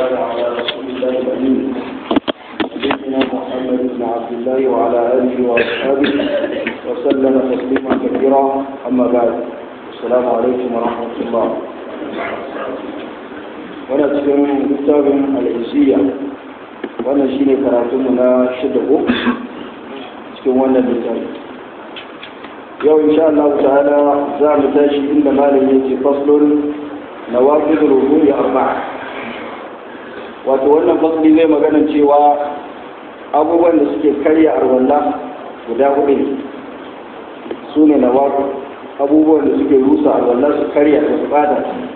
والسلام على رسول الله الأمين سيدنا محمد بن عبد الله وعلى آله وأصحابه وسلم تسليما كثيرا أما بعد السلام عليكم ورحمة الله وانا cikin littafin al'isiya wannan shine karatunmu na shida ko cikin wannan littafin yau insha Allah ta'ala za mu tashi inda malam yake faslun nawaqid ruhuni arba'a wato wannan fasli zai magana cewa abubuwan da suke karya arwalla guda hudu ne su ne nawaqid abubuwan da suke rusa arwalla su karya ta su bada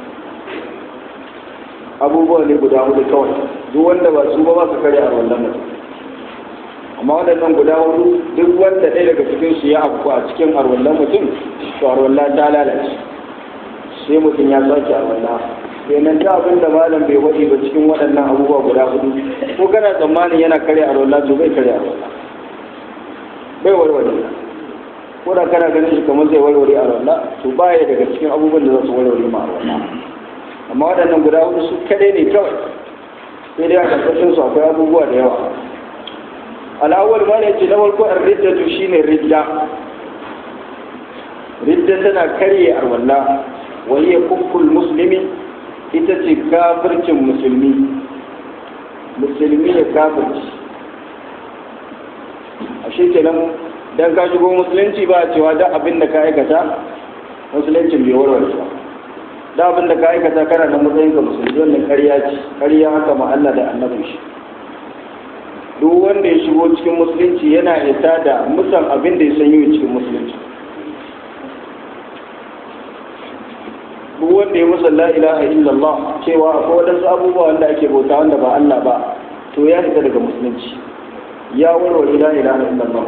abubuwan ne guda hudu kawai duk wanda ba su ba ba su karya arwallan mutum amma waɗannan guda hudu duk wanda ɗaya daga cikin su ya afku a cikin arwallan mutum to arwalla ta lalace sai mutum ya sake arwalla kenan da abin da malam bai waɗi ba cikin waɗannan abubuwa guda hudu ko kana tsammanin yana karya arwalla to bai karya arwalla bai warware ko da kana ganin shi kamar zai warware arwalla to baya daga cikin abubuwan da za su warware ma arwalla amma waɗannan guda hudu su kaɗai ne kawai sai dai a ƙarƙashin su akwai abubuwa da yawa al'awwal ma ne ce na farko an riddatu shine ridda ridda tana karye arwalla wa hiya kufful muslimi ita ce kafircin musulmi musulmi ya kafirci a shi kenan dan ka shigo musulunci ba a cewa da abin da ka aikata musuluncin bai warware ba da abin da ka aikata kana da matsayin ka musulmi wannan ƙarya ce ƙarya haka ma Allah da annabin shi duk wanda ya shigo cikin musulunci yana isa da musan abin da ya san yi cikin musulunci duk wanda ya musa la ilaha illallah cewa akwai wadansu abubuwa wanda ake bauta wanda ba Allah ba to ya isa daga musulunci ya warware la ilaha illallah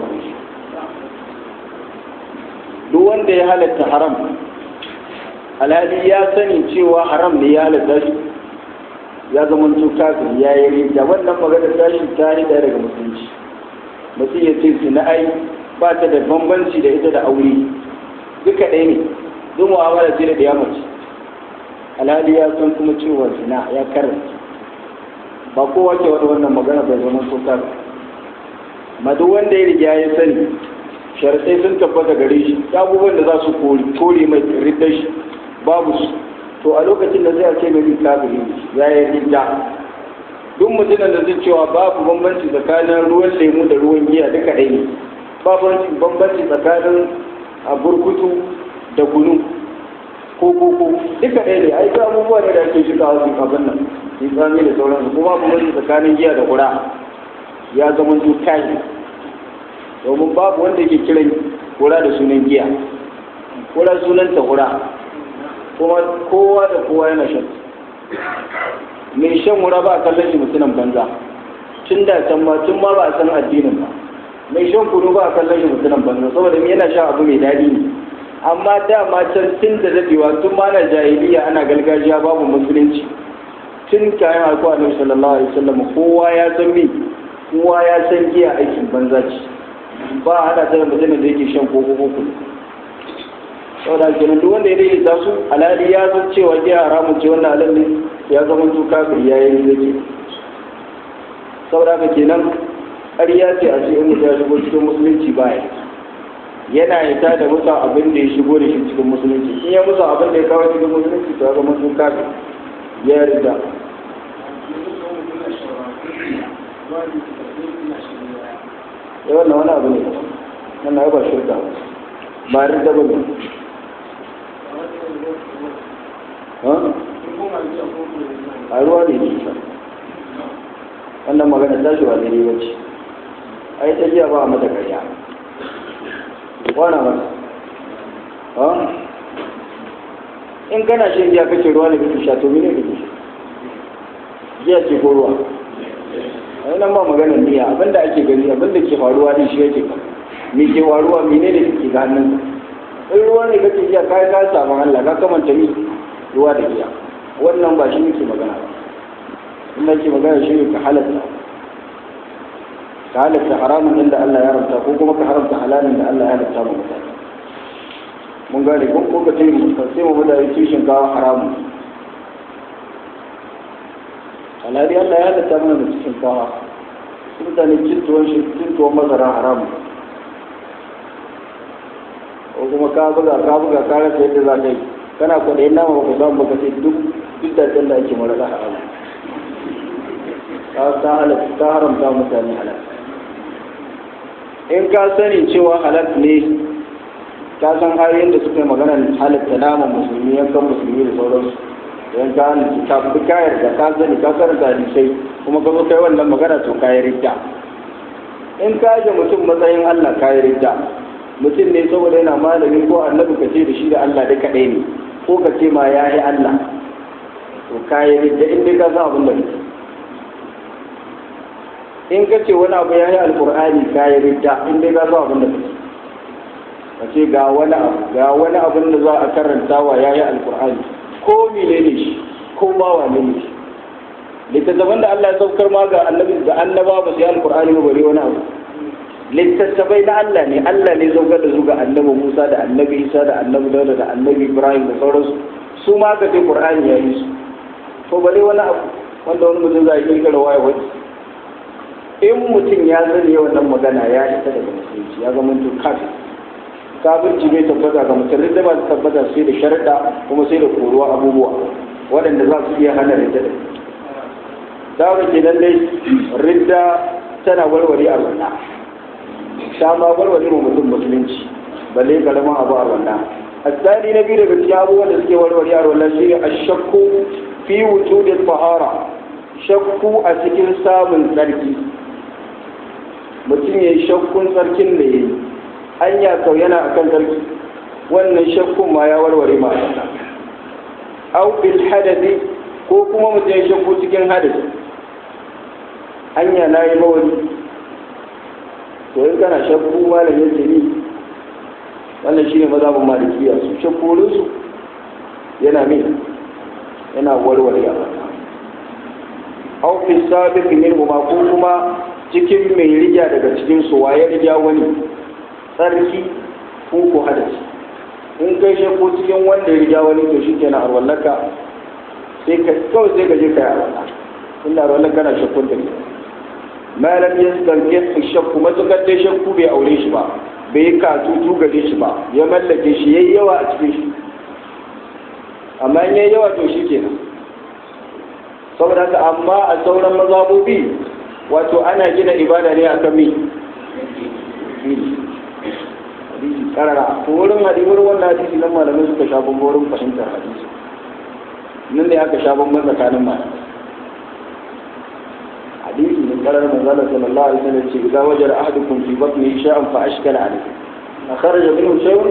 duk wanda ya halatta haram alhali ya sani cewa haram ne ya halatta shi ya zama kafin ya yi rida wannan magana tashi ta yi ɗaya daga musulunci mutum ya ce su na ai ba ta da bambanci da ita da aure duka ɗaya ne duk mu'amala ce da ɗaya mace alhali ya san kuma cewa zina ya karanta ba kowa ke wani wannan magana bai zama so kafin ma duk wanda ya riga ya sani sharaɗai sun tabbata gare shi abubuwan da za su kore mai riddar shi babu su to a lokacin da zai ce mai kafiri ya yi ridda duk mutumin da zai cewa babu bambanci tsakanin ruwan lemu da ruwan giya duka ɗaya ne babu bambanci tsakanin a burkutu da kunu ko koko duka ɗaya ne ai abubuwa ne da ake shiga wasu abin nan in tsami da sauransu kuma bambanci tsakanin giya da kura ya zama to kayi domin babu wanda ke kiran kura da sunan giya kura sunan ta kura kuma kowa da kowa yana shan mai shan wura ba a kallon shi mutumin banza tun da can ma tun ma ba a san addinin ba mai shan kunu ba a kallon shi mutumin banza saboda yana shan abu mai daɗi ne amma dama can tun da daɗewa tun ma na jahiliya ana gargajiya babu musulunci tun kayan alkuwa na sallallahu alaihi wasallam kowa ya san me kowa ya san giya aikin banza ce ba a hada ta da mutumin da yake shan koko koko saboda kenan duk wanda ya daidaita su alhali ya san cewa giya haramun ce wannan halal ne ya zama to kafir ya yi zaki saboda haka kenan ƙarya ce a cikin mutum ya shigo cikin musulunci baya yana ita da musa abin da ya shigo da shi cikin musulunci in ya musa abin da ya kawo cikin musulunci to ya zama to kafir ya yarda ya wannan wani abu ne wannan ya ba shirka ba yarda ba ne a ruwa ne nisa wannan magana ta shi ba daidai ba ce ai ta jiya ba a mata karya wana mata in kana shan giya kake ruwa ne kake sha to mene kake sha giya ce ko ruwa a nan ba maganar niyya abinda ake gani abinda ke faruwa ne shi yake me ke faruwa mene ne ke ga hannun in ruwa ne kake giya kai ka samu Allah ka kamanta ni ruwa da giya wannan ba shi nake magana ba in nake magana shi ne ka halatta ka halatta haramun din da Allah ya haramta ko kuma ka haramta halalin da Allah ya halatta mu mutane mun gane ko ko ka ce mu sai mu mutane tushen kawo haramun alhali Allah ya halatta mana da cikin kawa mutane cin tuwon shi cin tuwon masara haramu ko kuma ka buga ka buga ka rasa yadda za ka yi kana kwaɗayin nama ba ku samu ba ka ce duk duk da da ake mara da haramu ta halatta ta haramta mutane halal in ka sani cewa halal ne ka san ayoyin da suka yi magana halatta naman musulmi yankan musulmi da sauransu yan ka ka bi kayar da ka sani ka karanta hadisai kuma ka zo kai wannan magana to kayi ridda in ka ji mutum matsayin Allah kayi ridda mutum ne saboda yana malami ko annabi ka ce da shi da Allah duka ɗaya ne ko ka ce ma ya yi Allah to kayi ridda in dai ka san abin da kake in ka ce wani abu ya yi alkur'ani kayi ridda in dai ka san abin da kake ka ce ga wani abu ga wani abin da za a karanta wa ya yi alkur'ani ko mene ne shi ko ba wane ne shi littattafan da Allah ya saukar ma ga annabi da annaba ba su yi alkur'ani ba bare wani abu littattafai na Allah ne Allah ne saukar da su ga annabi Musa da annabi Isa da annabi Dawud da annabi Ibrahim da sauransu su ma ka ce Qur'ani ya yi su to bare wani abu wanda wani mutum zai kirkira waye wani in mutum ya zane wannan magana ya isa daga musulunci ya zama to kafin kafirci bai tabbata ga mutum da ba su tabbata sai da sharaɗa kuma sai da koruwa abubuwa waɗanda za su iya hana ridda da dawo ke nan dai ridda tana warware a wannan ta ma warware mu mutum musulunci balle karamin abu a wannan asali na biyu daga cikin abubuwan da suke warware a wannan shine ashakku fi wujudil fahara shakku a cikin samun tsarki mutum ya yi shakkun tsarkin da ya yi hanya kau yana a kan sarki wannan shakkun ma ya warware ma au bil hadasi ko kuma mutum ya shakku cikin hadasi hanya na yi mawari to in kana shakku malam yace ni wannan shine mazhabin malikiya su shakkurin su yana min yana warware ya au fi sabiq min ko kuma cikin mai riga daga cikin su waye riga wani tsarki ko ko hadasi in kai shakku cikin wanda ya riga wani to shikenan arwallaka sai ka kawai sai ka je ka yi arwalla inda arwallaka na shakkun da ke ma lam yastanke shakku matukar dai shakku bai aure shi ba bai yi katutu gare shi ba ya mallake shi yayi yawa a cikin shi amma in yayi yawa to shi kenan saboda haka amma a sauran mazabobi wato ana gina ibada ne akan mi hadisi karara ko wurin hadisar wannan hadisi nan malamai suka sha bambam wurin fahimtar hadisi nan ne aka sha bambam tsakanin malamai hadisi min karar manzala sallallahu alaihi wasallam ce idza wajara ahadukum fi batnihi shay'an fa ashkala alayhi akhraja minhu shay'un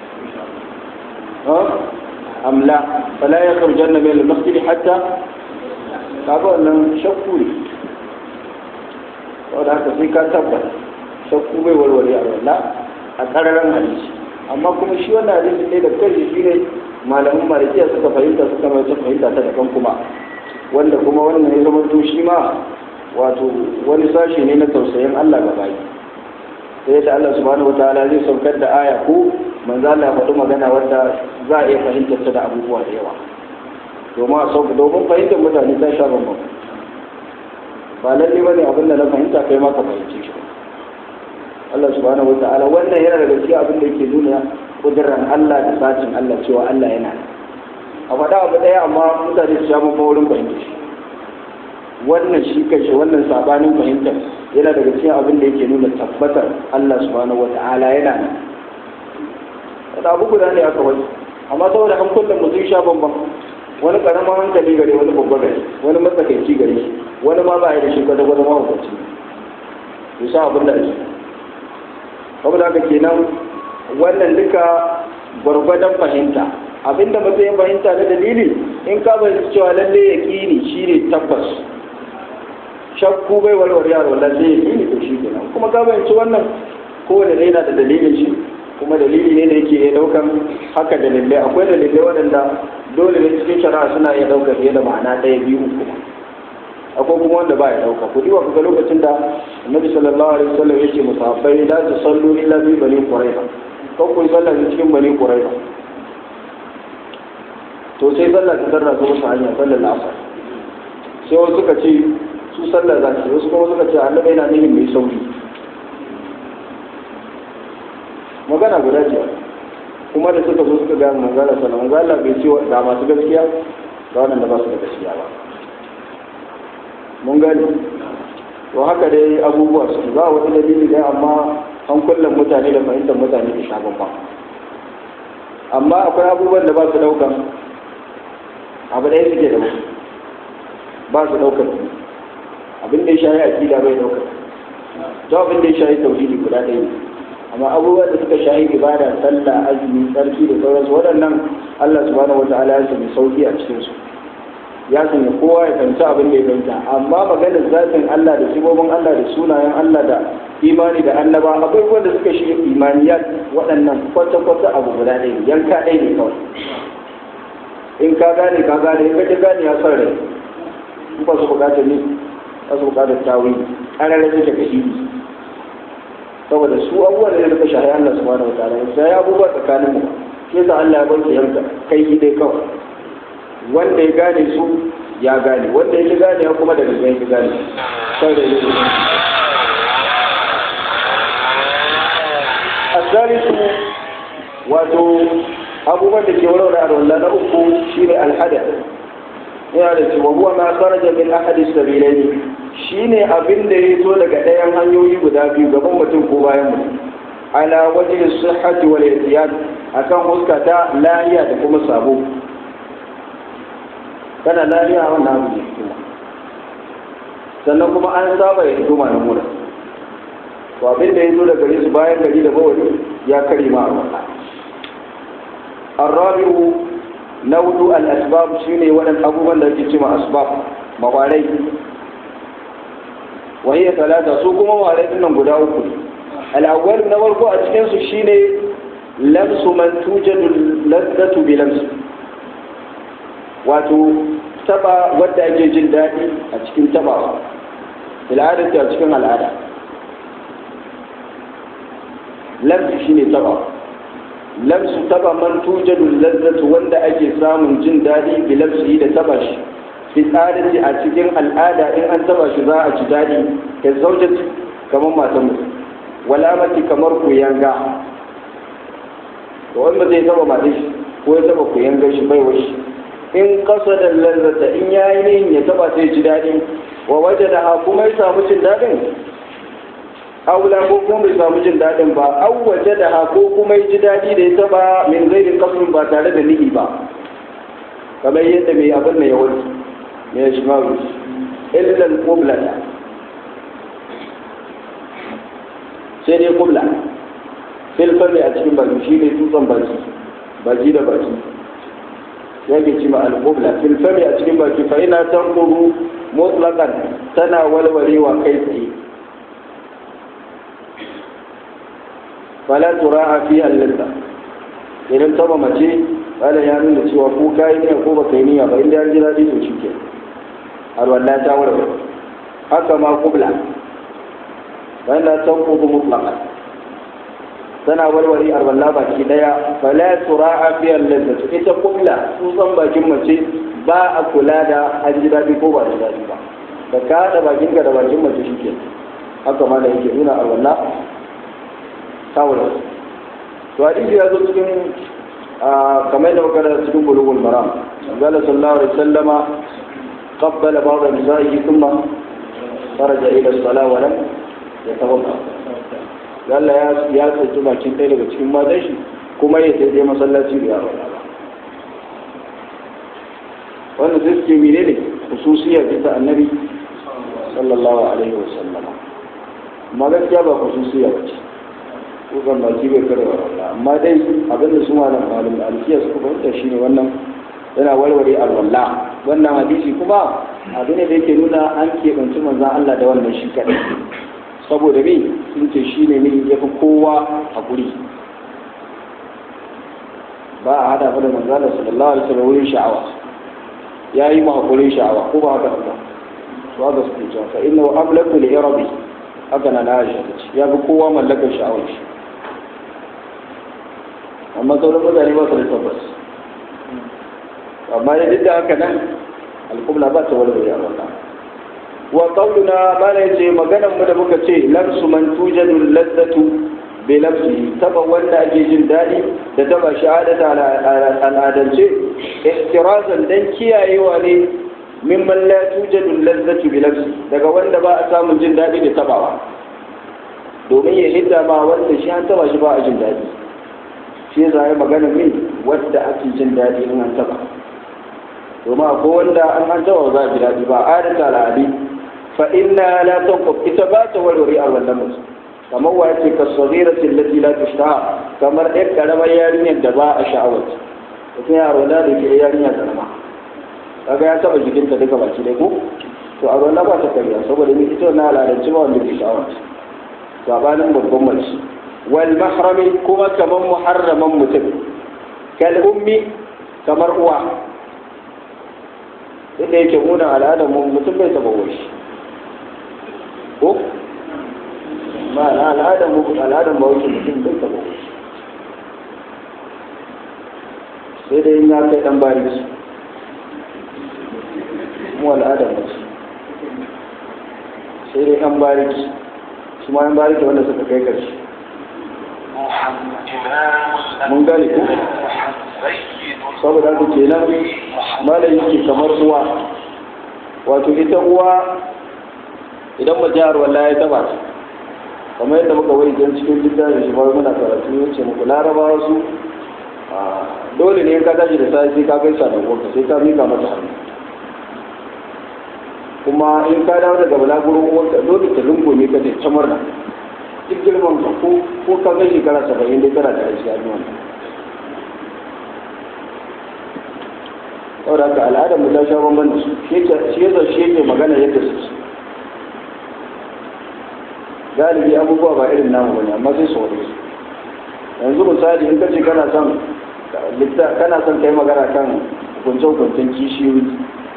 ha am la fala yakhrujanna min al-masjid hatta kaga wannan shakku ne saboda haka sai ka tabbata shakku bai warware a wannan a kararan hadisi amma kuma shi wannan hadisi ne da kai shi ne malamin malikiya suka fahimta suka mai ta fahimta ta daban kuma wanda kuma wannan ya zama to shi ma wato wani sashi ne na tausayin Allah ga baki sai da Allah subhanahu wataala zai saukar da aya ko manzo Allah ya faɗi magana wanda za a iya fahimtar ta da abubuwa da yawa domin a sauka domin fahimtar mutane ta sha bambam ba lalle bane abin da na fahimta kai ma ka fahimce shi Allah subhanahu wataala wannan yana daga cikin abin da yake nuna kudirar Allah da sacin Allah cewa Allah yana a faɗa abu ɗaya amma mutane su sha bambam wurin fahimtar shi wannan shi kanshi wannan sabanin fahimtar yana daga cikin abin da yake nuna tabbatar Allah subhanahu wa ta'ala yana nan wanda abu guda ne aka wani amma saboda an kullum mutum sha bambam wani karamin hankali gare wani babba gare wani matsakaici gare shi wani ma ba ya da shi kwata kwata ma hukunci ya sa abin da ake saboda haka kenan wannan duka gwargwadon fahimta abinda mutum ya fahimta na dalili in ka bayyana cewa lalle ya kini shine tabbas shakku bai warware yaro lalle ya kini to shi kenan kuma ka bayyana wannan kowane ne yana da dalilin shi kuma dalili ne da yake iya daukan haka dalilai akwai dalilai waɗanda dole ne cikin shari'a suna iya ɗaukar fiye da ma'ana ɗaya biyu uku akwai kuma wanda ba ya ɗauka ku diwa ga lokacin da annabi sallallahu alaihi wasallam yake musafai la ta sallu illa bi bani quraiba ko ku sallah cikin bani quraiba to sai sallah ta tarra ta musu hanya sallar asar sai wasu suka ce su sallah za su wasu kuma suka ce annabi yana nihin mai sauri magana guda ce kuma da suka zo suka gaya manzala sallah manzala bai ce ga masu gaskiya ga waɗanda ba su da gaskiya ba mun gani to haka dai abubuwa su ba wani dalili dai amma an kullum mutane da fahimtar mutane da sha babba amma akwai abubuwan da ba su daukan abu ɗaya suke da ba su daukan abin da ya shahi akida bai daukan to abin da ya shahi tauhidi guda ɗaya ne amma abubuwan da suka shahi ibada sallah azumi tsarki da sauransu waɗannan Allah subhanahu wataala ya sanya sauki a cikin su ya sanya kowa ya fahimci abin da ya fahimta amma maganar zatin Allah da sibobin Allah da sunayen Allah da imani da annaba akwai wanda suka shiga imaniyat waɗannan kwata-kwata abu guda ɗaya yanka ɗaya ne kawai in ka gane ka gane in ka gane ya son rai in ba su bukatar ne ba su bukatar tawi ƙararra suke ga shi saboda su abubuwan da suka shahi Allah subhanahu wa ta'ala sai ya abubuwa tsakanin mu shi yasa Allah ya banke yanka kai dai kawai wanda ya gane su ya gane wanda ya gane ya kuma daga ya gane sai da yi asalisu wato abubuwan da ke warware a rolla na uku shine alhada yana da cewa huwa ma kharaja min ahadi sabilaini shine abin da ya zo daga ɗayan hanyoyi guda biyu gaban mutum ko bayan mutum ala wajhi sihhati wal ihtiyad akan huska ta lahiya da kuma sabo kana lafiya wannan abu ne hikima sannan kuma an saba ya hikima na mura to abin da ya zo da gare su bayan gari da bawali ya kare ma a wannan arrabi'u na hudu al-asbab shine waɗannan abubuwan da ake cewa asbab mawarai wa hiya talata su kuma mawarai din nan guda uku ne al-awwal na farko a cikin su shine lamsu man tujadu lazzatu bi lamsu wato taba wadda ake jin daɗi a cikin tabawa al'adar a cikin al'ada lamsu shine taba lamsu taba man tujadu lazzatu wanda ake samun jin daɗi bi lamsu da taba shi fi tsarin a cikin al'ada in an taba shi za a ci daɗi ka zaujati kamar matan mutum walamati kamar kuyanga to wanda zai taba matan shi ko ya taba kuyangar shi bai washi in kasa da lazzata in ya yi nihin ya taba sai ji daɗi wa waje da kuma ya samu jin daɗin aula ko kuma bai samu jin daɗin ba au waje da ko kuma ya ji daɗi da ya taba min zai kasun ba tare da nihi ba kamar yadda mai abin da ya wani mai shi ma wuce illal kublata sai dai kubla filfami a cikin baki shi ne tutsan baki baki da baki yake ci ma al-qubla fil fami a cikin baki fa ina tanquru mutlaqan tana walwalewa kai tsaye fala tura'a fi al-ladha idan taba mace wala ya nuna cewa ko kai ne ko baka yi niyya ba inda an ji daɗi to shike har wallahi ta warware haka ma qubla fa ina tanquru mutlaqan tana warware arwalla baki daya fala tura'a fi al-lazzat ita kulla tsutsan bakin mace ba a kula da an ji daɗi ko ba da daɗi ba da ka haɗa bakin ka da bakin mace shike haka ma da yake nuna arwalla tawula to hadisi ya zo cikin kamar da muka cikin bulugul maram qala sallallahu alaihi wasallama qabbala ba'd nisa'ihi thumma kharaja ila as-salah wa lam yatawadda Allah ya ya tsaci bakin ɗaya daga cikin matan shi kuma ya sai masallaci da yaro ba wannan sai suke mene ne khususiyya ce ta annabi sallallahu alaihi wa sallama amma gaskiya ba khususiyya ba ce ko kan baki bai kare wa Allah amma dai abin da su malam malam alkiya suka fahimta shine wannan yana warware alwala wannan hadisi kuma abin da yake nuna an keɓanci manzon Allah da wannan shi kaɗai saboda me sun ce shi ne mini ya fi kowa haƙuri ba a hada da manzana sallallahu alaihi wasallam wurin sha'awa ya yi haƙurin sha'awa ko ba haka ba ba ga su cewa fa inna amlaku li irabi haka na na shi ya fi kowa mallakar sha'awar shi amma sauran mutane ba su da tabbas amma da duk da haka nan alƙubla ba ta warware a wannan wa qauluna mana yace maganar mu da muka ce lamsu man tujadu lazzatu bi lamsi taba wanda ake jin daɗi da taba shahadata al'adance ihtirazan dan kiyayewa ne mimman la tujadu lazzatu bi lamsi daga wanda ba a samun jin daɗi da tabawa domin ya hidda ma wanda shi an taba shi ba a jin daɗi shi ya zai magana min wadda ake jin daɗi in an taba domin akwai wanda an an taba za a ji daɗi ba adata al'adi fa inna la tanqub ita ba ta warware a wannan mutum kamar wa yake ka sagiratin lati la tushtaha kamar ɗan karamar yarinyar da ba a sha'awar mutum ya rola da ke yarinya karama kaga ya taba jikinta duka baki dai ko to a rola ba ta kariya saboda ni ita na al'adance ba wanda ke sha'awar sabanin babban mace wal mahrami kuma kamar muharraman mutum kal ummi kamar uwa inda yake muna al'adar mu mutum bai taba shi ko ma al'adar mu al'adar mu wuce mutum bai taba shi sai dai in ya kai dan bari su mu al'adar mu sai dai dan bariki su ma yan bariki wanda suka kai karshe mun gane ku saboda haka kenan malam yake kamar uwa wato ita uwa idan ba jihar walla ya taba ta kamar yadda muka wai don cikin littafin shi bar muna karatu ya ce muku larabawa su dole ne ka tashi da sai sai ka gaisa da uwarka sai ka mika mata hannu kuma in ka dawo daga balagurin uwarka dole ta rungume ka ta murna duk girman ka ko ko ka ga shekara saba'in dai kana da rashi a duniya saboda haka al'adar mu ta sha bamban da su shi yasa shi yake magana yadda su galibi abubuwa ba irin namu bane amma sai su wani su yanzu misali in ka ce kana son kana son kai magana kan hukunce-hukuncen kishiyoyi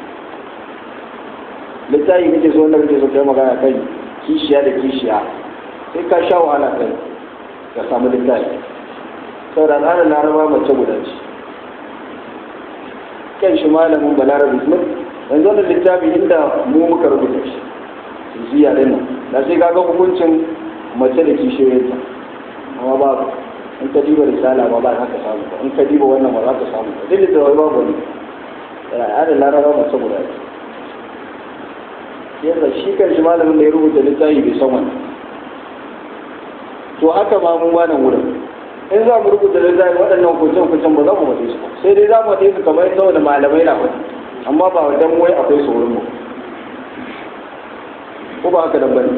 littafi kake so wanda kake so kai magana kan kishiya da kishiya sai ka sha wahala kai ka samu littafi saboda al'adar laraba mace guda ce kan shi malamin balarabe smith yanzu wannan littafi inda mu muka rubuta shi ziya din nan da sai kaga hukuncin mace da kishiyoyinta amma babu in ka diba risala ba ba za ka samu ba in ka diba wannan ba za ka samu ba duk da wai babu ne al'adar laraba mace guda ce yadda shi kan shi malamin da ya rubuta littafi bai san wannan to haka ma mun wannan wurin in za mu rubuta littafi waɗannan kuncin kuncin ba za mu faɗe su sai dai za mu faɗe su kamar yadda wani malamai na faɗi amma ba wajen wai akwai su wurin mu ko ba haka nan bane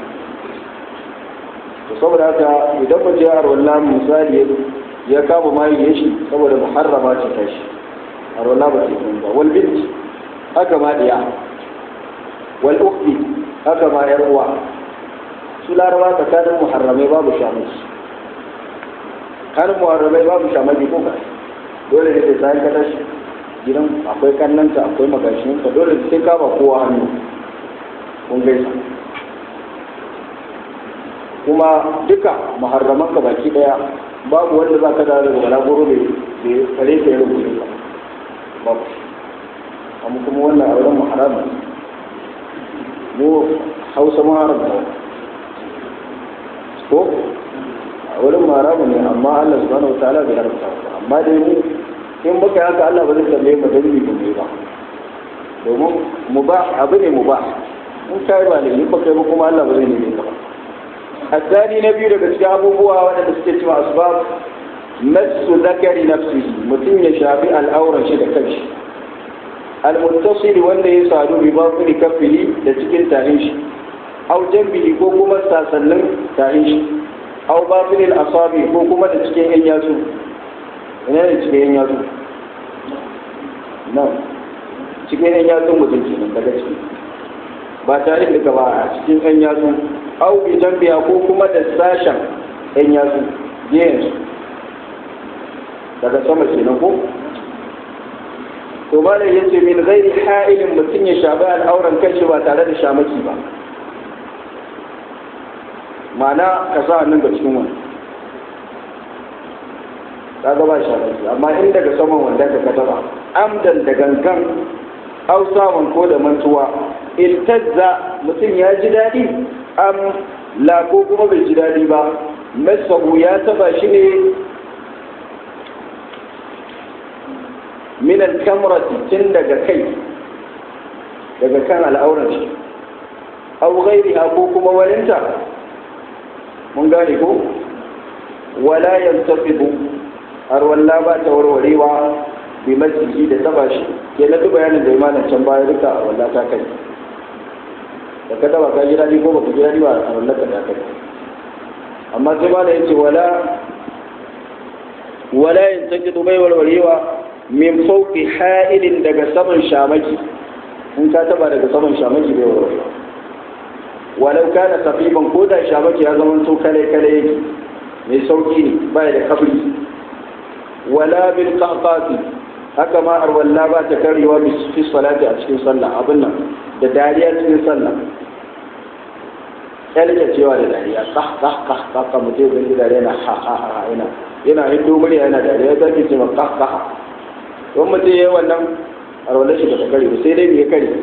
to saboda haka idan mu je arwallah misali ya kama mai ya shi saboda muharrama ce ta shi arwallah ba ce ba wal bint haka ma diya wal ukhti haka ma yar uwa su laraba tsakanin muharramai babu shamaki kanin muharramai babu shamaki ko ka dole ne da sai ka tashi gidan akwai kannanta akwai magashin ka dole sai ka ba kowa hannu kun gaisa kuma duka muharraman ka baki daya babu wanda za ka dawo daga balagoro mai kare ka yi rubutu ba babu amma kuma wannan auren muharrama mu hausa muharrama ko a wurin maramu ne amma Allah subhanahu wa ta'ala bai haramta amma dai mu in muka yi haka Allah ba zai tambaye mu dan mu ne ba domin mubah abu ne mubah in kai ba ne in baka yi ba kuma Allah ba zai neme ka ba الثاني نبي daga cikin abubuwa waɗanda suke cewa asbab masu zakari nafsihi mutum ya shafi al'auran shi da kanshi al-muttasil wanda ya sadu bi batini kafili da cikin tahin shi aw jambihi ko kuma sasannin tahin shi aw batinil asabi ko kuma da cikin yan yatsu ina ne cikin yan yatsu nan cikin yan yatsun mutum kenan daga ciki ba tare da ba a cikin yan yatsu au bi jambiya ko kuma da sashen yan yatsu yes daga sama kenan ko to malam yace min ghairi ha'ilin mutum ya shafi al'auran kanshi ba tare da shamaki ba ma'ana ka sa hannun ga cikin wani kaga ba shamaki amma in daga saman wanda ka kataba amdan da gangan au samun ko da mantuwa iltazza mutum ya ji daɗi am la ko kuma bai ji daɗi ba masahu ya taba shi ne min al-kamrati tun daga kai daga kan al'auran shi aw ghairiha ko kuma walinta mun gane ko wala yantafidu har walla ba ta warwarewa bi masjidi da taba shi ke na duk bayanin da imanin can baya duka a walla ta kai da ka taba ka ji daɗi ko baka ji daɗi ba a walla ka ta kai amma sai ma da yace wala wala yantafidu bai warwarewa min fauki ha'ilin daga saman shamaki in ka taba daga saman shamaki bai warwarewa walau kana safiban ko da shamaki ya zama to kale kale yake mai sauki ne baya da kabri wala bil qahqati haka ma arwalla ba ta karewa fi salati a cikin sallah abin nan da dariya cikin sallah kyalke cewa da dariya kah kah kah kah kah mutum zai dariya na ha ha ha yana yana hito murya yana dariya zai ce ma kah kah don mutum ya yi wannan arwallar shi ba ta kare ba sai dai ya kare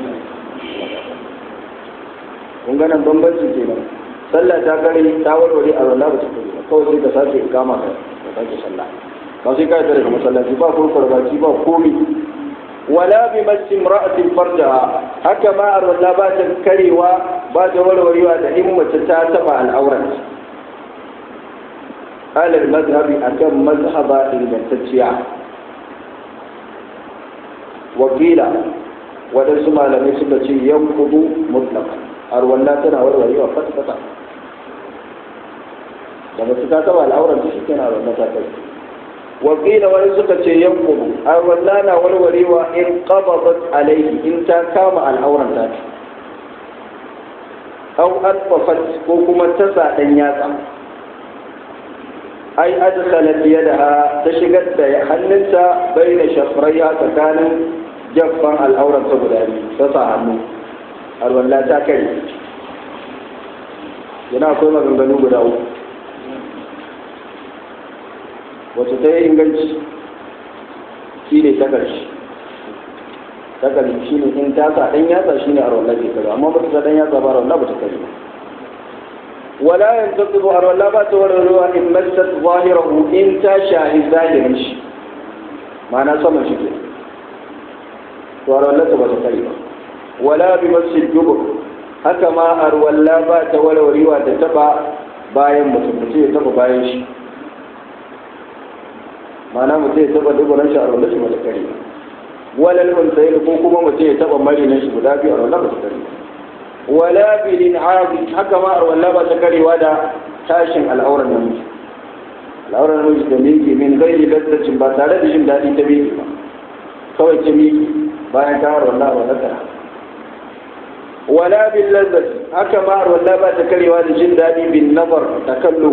kun ganin bambancin kenan sallah ta kare ta warware arwallah ba ta kare ba kawai sai ka sake kama ka ka sake sallah ba sai ka yi daga masallaci ba kurkur baki ba komi wala bi masin ra'atin farjaha haka ma arwallah ba ta karewa ba ta warwarewa da in mace ta taba al'auran alal mazhabi akan mazhaba ingantacciya wakila waɗansu malamai suka ce yan kudu mutlaka arwalla tana warwarewa fata-fata da ba su ta taba al'auran ta shi kenan arwalla ta kai wakila wani suka ce yan kudu arwalla na warwarewa in qabadat alaihi in ta kama al'auran ta aw alfafat ko kuma ta sa dan yatsa ai adkhalat yadaha ta shigar da hannunta baina shafraiha tsakanin jaffan al'auran ta guda biyu ta sa hannu alwallah ta kai yana akwai maganganu guda uku wacce ta yi inganci shi ne ta ƙarshe ta ƙarshe shi ne in ta sa ɗan yatsa shi ne a rawar ke kare amma ba ta sa ɗan yatsa ba rawar ba ta kare ba ولا ينتقض أرولا بات ورلوا إن مست ظاهره إن تشاهد ظاهر شي معنى سمع شكل ورلا تبا تقريبا ولا بمس الجبر haka ma arwalla ba ta warwarewa da taba bayan mutum mutum ya taba bayan shi mana mutum ya taba duburan shi arwalla shi mata kare walal unsayin ko kuma mutum ya taba marinan shi guda biyu arwalla ba ta kare wala bilin azi haka ma walla ba ta karewa da tashin al'auran namiji al'auran namiji da miki min gairi lazzacin ba tare da jin daɗi ta miki ba kawai ta miki bayan ta walla ba ta wala bil lazzati haka ma walla ba ta karewa da jin daɗi bin nazar ta kallo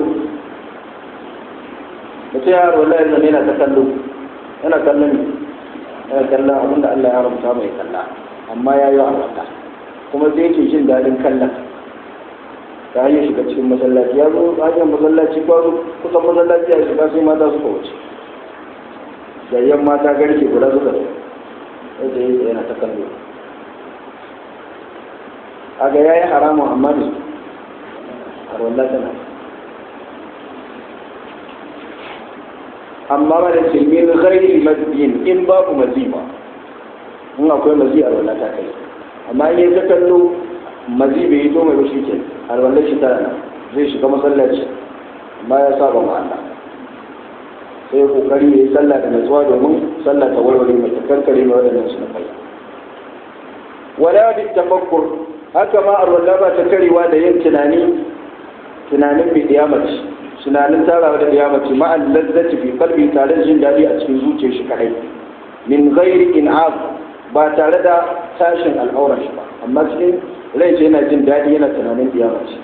mutum ya walla ya zama yana ta kallo yana kallon ne yana kallon abinda Allah ya haramta mai kalla amma ya yi wa Allah kuma sai yake jin daɗin kallon ta hanyar shiga cikin masallaci ya zo hanyar masallaci ba kusan masallaci a shiga sai mata suka wuce yayyan mata garke guda suka zo yadda yake yana ta kallo a ga yayi haramun amma ne a wallah tana amma ba da ce min ghairi mazin in babu maziba in akwai mazi a wallah ta kai amma in ya ta kallo mazi bai yi to mai ba shi ke alwallar shi tana zai shiga masallaci amma ya saba ma Allah sai ya kokari ya yi sallah da natsuwa domin sallah ta warware mai kankare mai waɗannan su na kai wala bi tafakkur haka ma alwallah ba ta karewa da yin tunani tunanin bi diyamaci tunanin tarawa da diyamaci ma lazzati fi qalbi tare da jin daɗi a cikin zuciyar shi kadai min ghairi in'ab ba tare da tashin al'aurar shi ba amma cikin rai ce yana jin daɗi yana tunanin kiyama ce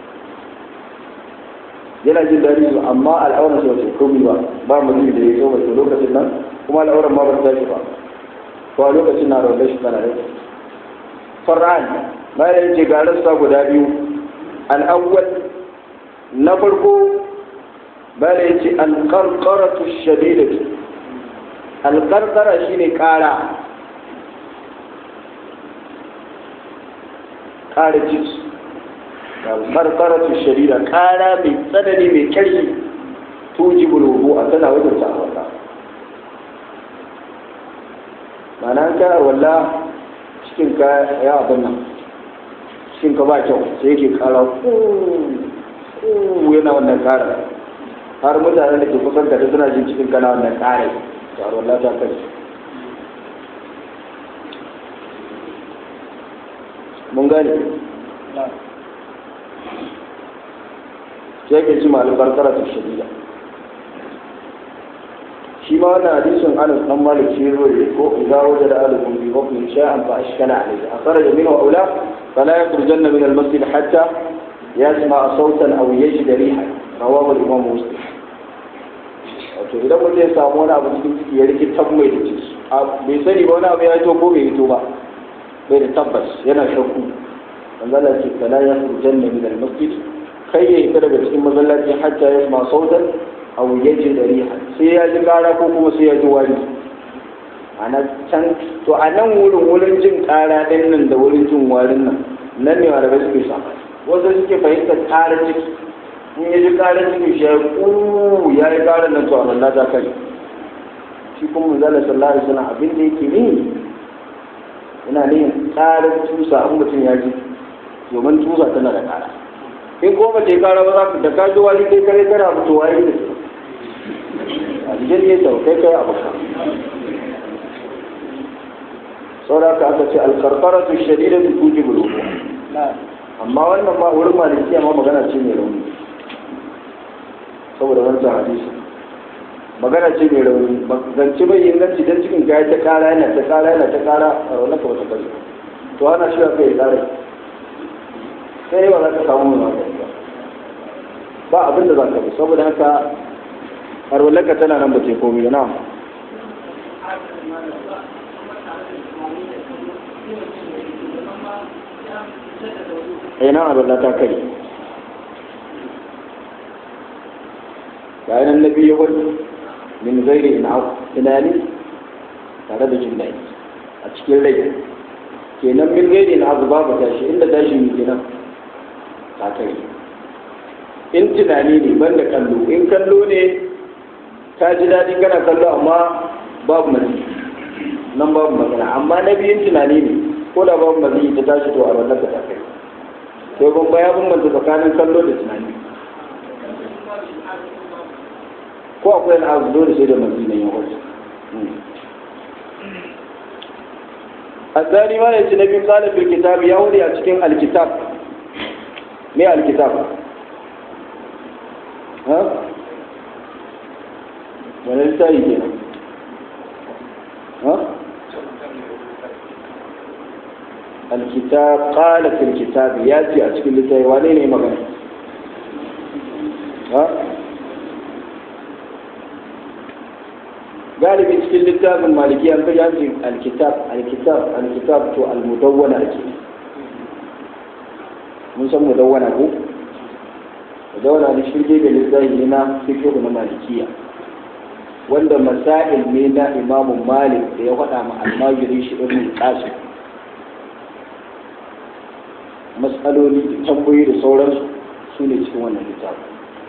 yana jin daɗi su amma al'aurar shi wace komi ba ba mu da ya zo wace lokacin nan kuma al'aurar ma ba ta tashi ba to a lokacin na rawar shi tana rai far'an bayan yace ga rassa guda biyu al'awwal na farko bayan yace al-qarqaratu shadidatu al-qarqara shine ƙara ƙara jiki karkaratu shari'a ƙara mai tsanani mai ƙarfi tuji bulubu a tana wajen ta walla mana an kai walla cikin ka ya abin nan cikin ka ba kyau sai yake ƙara yana wannan ƙara har mutane da ke kusan da suna jin cikin kana wannan ƙara ta walla ta kai mun gane sai ke ci malu karkara ta shari'a shi ma wannan hadisin anas dan malik shi zo ne ko idza wajada ahadukum bi hukmin shay'an fa ashkala alayhi akhraja minhu awla fala yakhrujanna min al-masjid hatta yasma sautan aw yajid riha rawahu al-imam muslim wato idan mutum ya samu wani abu cikin ciki ya rikitar mai da ciki bai sani ba wani abu ya fito ko bai fito ba bai da tabbas yana shakku manzala ce fala yakhrujanna min al-masjid kai ya fita daga cikin masallaci hatta ya ma sautan aw yaji da riha sai ya ji kara ko kuma sai ya ji wari ana can to a nan wurin wurin jin kara din nan da wurin jin warin nan nan ne malamai suke sa wasu suke fahimtar kara ciki in ya ji kara ciki shi ya ku ya yi kara nan to a Allah ta kai shi kuma manzala sallallahu alaihi wasallam abin da yake ni ina ne karar tusa an mutum ya ji domin tusa tana da kara in ko ba ta yi kara ba za ka da ka ji wani kai kare kare abu to waye ne a jikin ne sau kai kai abu ka saboda ka aka ce alkarkara su shadida su kuji bulubu amma wannan ma wurin malikiya ma magana ce mai rauni saboda wancan hadisi magana ce mai rauni zance bai inganci don cikin gaya ta kara yana ta kara yana ta kara a raunar ka wata kare to ana shi ka yi kare sai ba za ka samu mai magani ba ba abin da za ka bi saboda haka harwalarka tana nan ba ce komi na ina abin ta kare bayan na biyu wani min gairi ina tunani tare da jin daɗi a cikin rai kenan min gairi ina abu babu tashi inda tashi ne kenan ta kai in tunani ne ban da kallo in kallo ne ka ji daɗi kana kallo amma babu mazi nan babu magana amma na biyun tunani ne ko da babu mazi ta tashi to a wannan ta kai to ban baya bambanta tsakanin kallo da tunani ko akwai al'adu dole sai da mazi na yin wasu الثاني ما يأتي النبي قال في الكتاب يولي أتكين الكتاب ما الكتاب ها ولا التالي كده ها الكتاب قال في الكتاب ياتي أتكين لتاي وانين مغنى ها galibi cikin littafin maliki an kaji hanci alkitab alkitab alkitab to almudawwana ake mun san mudawwana ko mudawwana ne shirge da littafi ne na fiqh na malikiya wanda masail ne na imamu malik da ya faɗa ma almajiri shi ibn qasim mas'aloli da tambayoyi da sauransu su ne cikin wannan littafin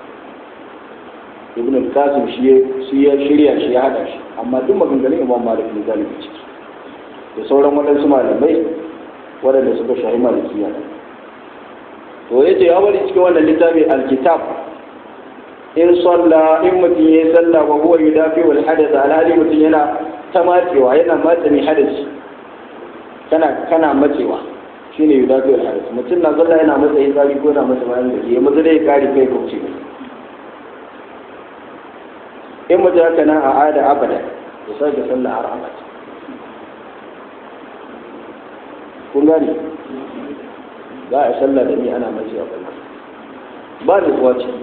ibn al-qasim shi ya shirya shi ya hada shi amma duk maganganun imam malik ne galibi ciki da sauran waɗansu malamai waɗanda suka shahi malikiya to ya ce ya bari cikin wannan littafi alkitab in salla in mutum ya yi sallah wa huwa yudafi wal hadath alhali mutum yana ta matsewa yana matsa mai hadasi kana kana matsewa shine yudafi wal hadath mutum na sallah yana matsa yin tsari ko na matsa bayan da ke ya matsa dai kare kai kauce mai in mutum haka nan a ada abada ya sake sallah har abada kun gane za a sallah da ni ana mace a kullum ba da zuwa ce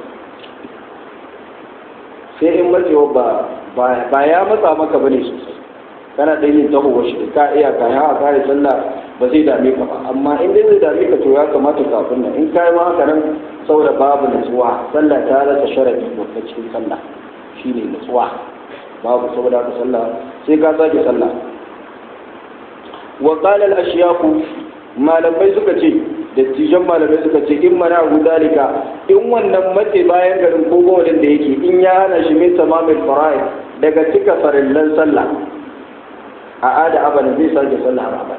sai in matsewa ba ba ya matsa maka bane sosai kana ɗan yin taho shi da ka iya ka ya kare sallah ba zai dame ka ba amma in dai zai dame ka to ya kamata kafin nan in kai ma haka nan saboda babu nutsuwa sallah ta rasa sharadi babba cikin sallah shine nutsuwa babu saboda haka sallah sai ka sake sallah wa qala al malamai suka ce da jujjan malamai suka ce in mana abu dalika in wannan mace bayan garin ko bawalin da yake in ya hana shi min tamamin fara'id daga cika farillan sallah a ada abada zai sake sallah a abada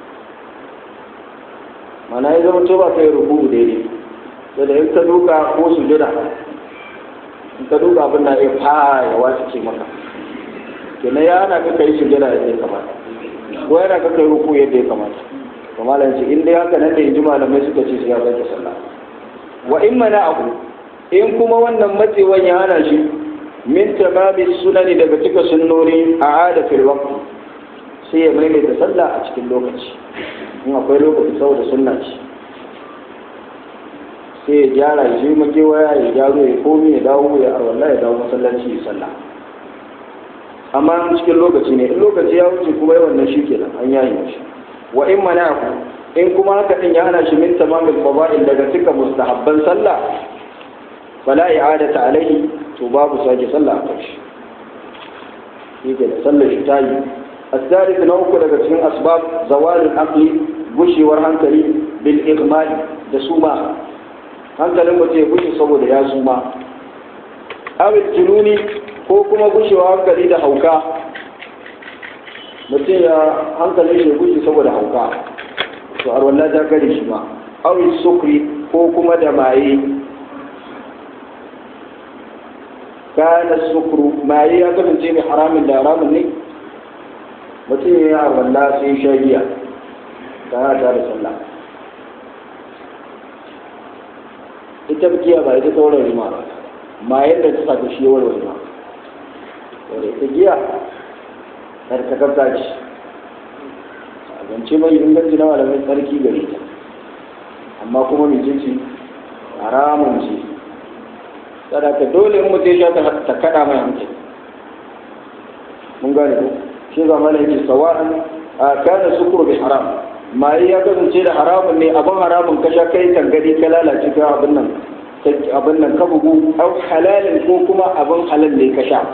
mana ya zama to ba kai rubu daidai da da in ka duka ko sujada in ka duka abin da ya fara ya wasu ce maka kenan ya hana ka kai sujada yadda ya kamata ko yana ka kai ruku yadda ya kamata to malam ce in dai haka nan da inji malamai suka ce sai ya sake sallah wa in mana abu in kuma wannan matsewan ya hana shi min tamami sunani daga cika sunnoni a ada fil waqti sai ya maimaita sallah a cikin lokaci in akwai lokaci saboda sunna ce sai ya gyara ya je makewaya ya gyaro ya komi ya dawo ya arwalla ya dawo masallaci ya sallah amma cikin lokaci ne in lokaci ya wuce kuma yawan nan shi kenan an yayi shi wa in mana in kuma haka din ya hana shi min tamamil fada'il daga cika mustahabban sallah fala i'adata alaihi to babu sake sallah a kai shi ke da sallar shi ta yi الثالث نوك daga cikin asbab zawal al-aqli gushewar hankali bil igmali da suma hankalin mutum ya gushe saboda ya suma awil jununi ko kuma gushewa hankali da hauka mutum ya hankali shi gushe saboda hauka to har wallahi ta gare shi ma awil sukri ko kuma da maye kana sukru maye ya kasance mai haramin da haramin ne mutum ya yi arwalla sai sha giya ta ta da sallah ita giya ba ita sauran rima ba ma yadda ta saka shi yawar rima wadda ita giya har ta kafta ce a zance mai inganci na malamai tsarki gare ta amma kuma mai ce haramun ce sadaka dole in mutum ya sha ta kada mai hankali mun gane ko shi ga mana yake sawa'an a kana sukuru bi haram mai ya kasance da haramun ne abin haramun ka sha kai tangadi ka lalace ka abin nan abin nan ka bugu au halalin ko kuma abin halal ne ka sha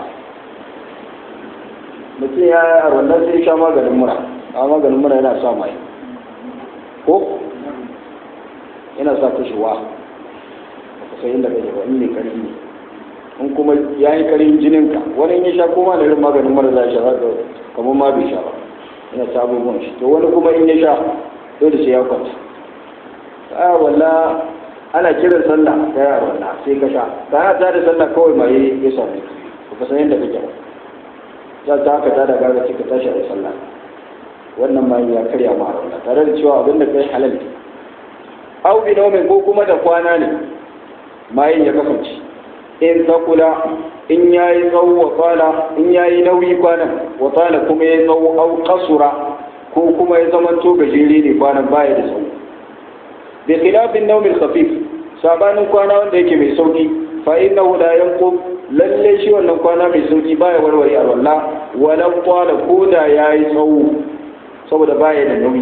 mutum ya a wannan sai sha maganin mura a maganin mura yana sa mai ko yana sa kashewa ka sai inda kake ba in ne karfi ne in kuma ya yi karin jininka wani in ya sha koma da irin maganin mara za sha za kamar ma bai sha ba yana ta abubuwan shi to wani kuma in ya sha dole sai ya kwanta ta walla ana kiran sallah ta yi walla sai ka sha ta yi ta da sallah kawai ma yi ya same ka ka san yadda kake ba za ta haka ta da gaga ka tashi a sallah wannan ma ya karya ma a tare da cewa abin da kai halal ne au bi ko kuma da kwana ne mayin ya kasance in takula in ya yi tsawo wa tsala in ya yi nauyi kwanan wa tsala kuma ya tsawo au kasura ko kuma ya zama to gajere ne kwanan baya da tsawo bi khilafin naumin khafif sabanin kwana wanda yake mai sauki fa innahu la yanqub lalle shi wannan kwana mai sauki baya warware alwala wala qala ko da yayi tsawo saboda baya da nauyi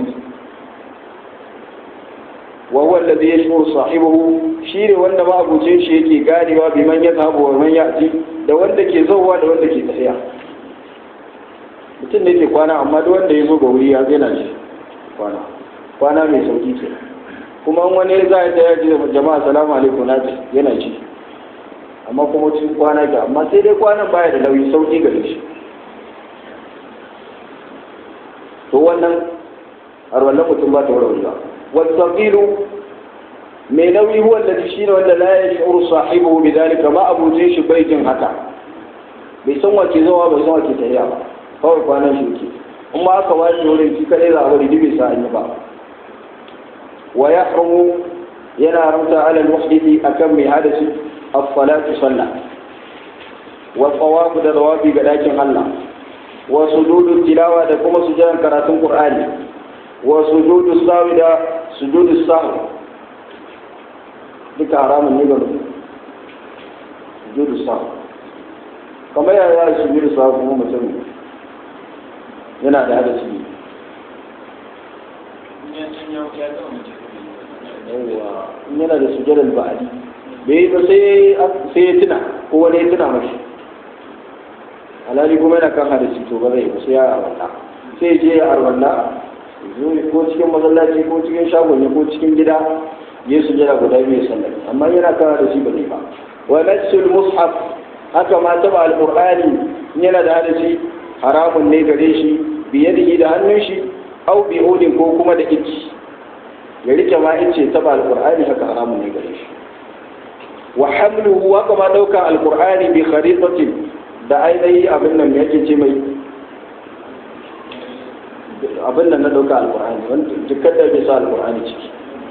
wa huwa alladhi yashuru sahibahu shine wanda ma abucin shi yake ganewa bi man yadhabu wa man ya'ti da wanda ke zauwa da wanda ke tafiya mutum ne ke kwana amma duk wanda ya zo ga wuri ya zaina shi kwana kwana mai sauki ce kuma wani za ya tsaya ji jama'a salamu alaikum na yana ci amma kuma cikin kwana ke amma sai dai kwanan baya da nauyi sauki gare shi to wannan har wannan mutum ba ta warwarewa والثقيل mai nauyi huwa da shi ne wanda la ya shi'uru sahibu bi dalika ma abuce shi bai jin haka bai san wace zawa bai san wace tafiya ba kawai kwanan shi ke in ma aka wani wurin shi kadai za a bari bai sa an yi ba wa yahrumu yana haramta ala al-muhdisi akan mai hadasi as-salatu sallah wa tsawafu da zawabi ga dakin Allah wa sujudu tilawa da kuma sujudan karatun Qur'ani wa sujudu sawi da sujudu sawi duka haramun ne ga mutum sujudu sawi kamar yaya ya sujudu sawi kuma mutum yana da hadasi ne yawwa in yana da sujudal ba'adi bai yi ba sai ya tuna ko wani ya tuna mashi alhali kuma yana kan hadasi to ba zai ba sai ya arwalla sai ya je ya arwalla ko cikin masallaci ko cikin shagon ko cikin gida ya sujada guda biyu sallar amma yana kana da shi ba ne ba wa nasul mushaf haka ma taba alqur'ani yana da hadisi haramun ne gare shi biyadihi da hannun shi au bi udin ko kuma da ici ya rike ma ice taba alqur'ani haka haramun ne gare shi wa hamluhu haka ma dauka alqur'ani bi kharitatin da ainihi abin nan yake ce mai abin nan na dauka alqur'ani wanda dukkan da bai sa alqur'ani ciki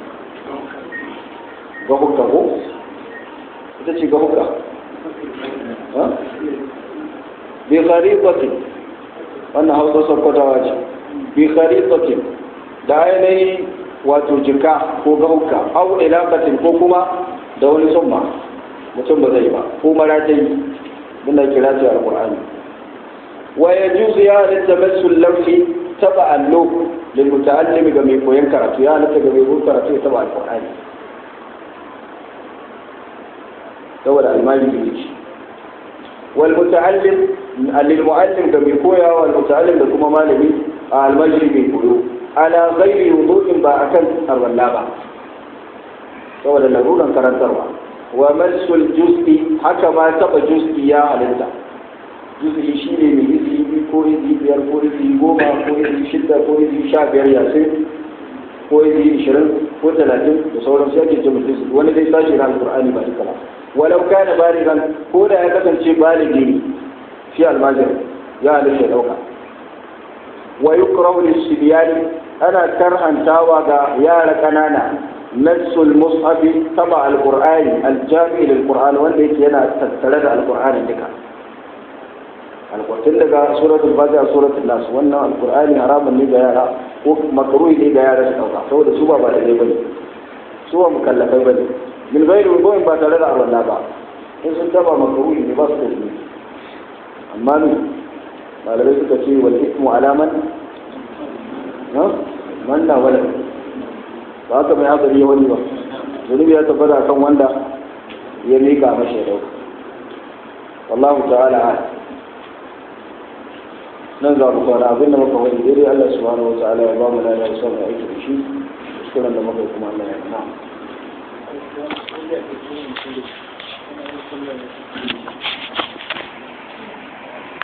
ga hukka ko ita ce ga hukka bi kharitatin wannan hausa sakkwatawa ce bi kharitatin da ainihi wato jika ko ga hukka au ilaqatin ko kuma da wani summa mutum ba zai ba ko maratai muna kira ta alqur'ani wa yajuzu ya halitta masul lawhi taba allo lil muta'allimi ga mai koyon karatu ya halitta ga mai koyon karatu ya taba alqur'ani saboda almajiri ne shi wal muta'allim lil mu'allim da mai koya wal muta'allim da kuma malami a almajiri mai koyo ala ghairi wudu'in ba akan arwalla ba saboda laruran karantarwa wa masul juz'i haka ma taba juz'i ya halitta juz'i shine mai izi ko izi biyar ko izi goma ko izi shidda ko izi sha biyar yasin ko izi ishirin ko talatin da sauran su ake jama juz'i wani dai sashi na alqur'ani ba duka ba walau kana baligan ko da ya kasance baligi ne shi almajir ya halitta dauka wa yukrahu lis-sibyani ana karhantawa ga yara kanana nassul mushafi taba alqur'ani aljami lilqur'an wanda yake yana tattare da alqur'ani duka alqur'an daga suratul fatiha suratul nas wannan alqur'ani haramun ne ga yara ko makruhi ne ga yara su dauka saboda su ba ba da bane su ba mukallafai bane min gairi wudu'in ba tare da arwalla ba in sun taba makruhi ne ba su da shi amma ne malamai suka ce wal ismu alaman ha man na wala ba haka mai hatsari ya wani ba zunubi ya tabbata kan wanda ya miƙa mashi ya dauka wallahu ta'ala a nan za mu kwana abin da muka wani daidai Allah subhanahu wa ta'ala ya ba mu lada ya samu aiki da shi kuskuren da muka kuma Allah ya na Thank you.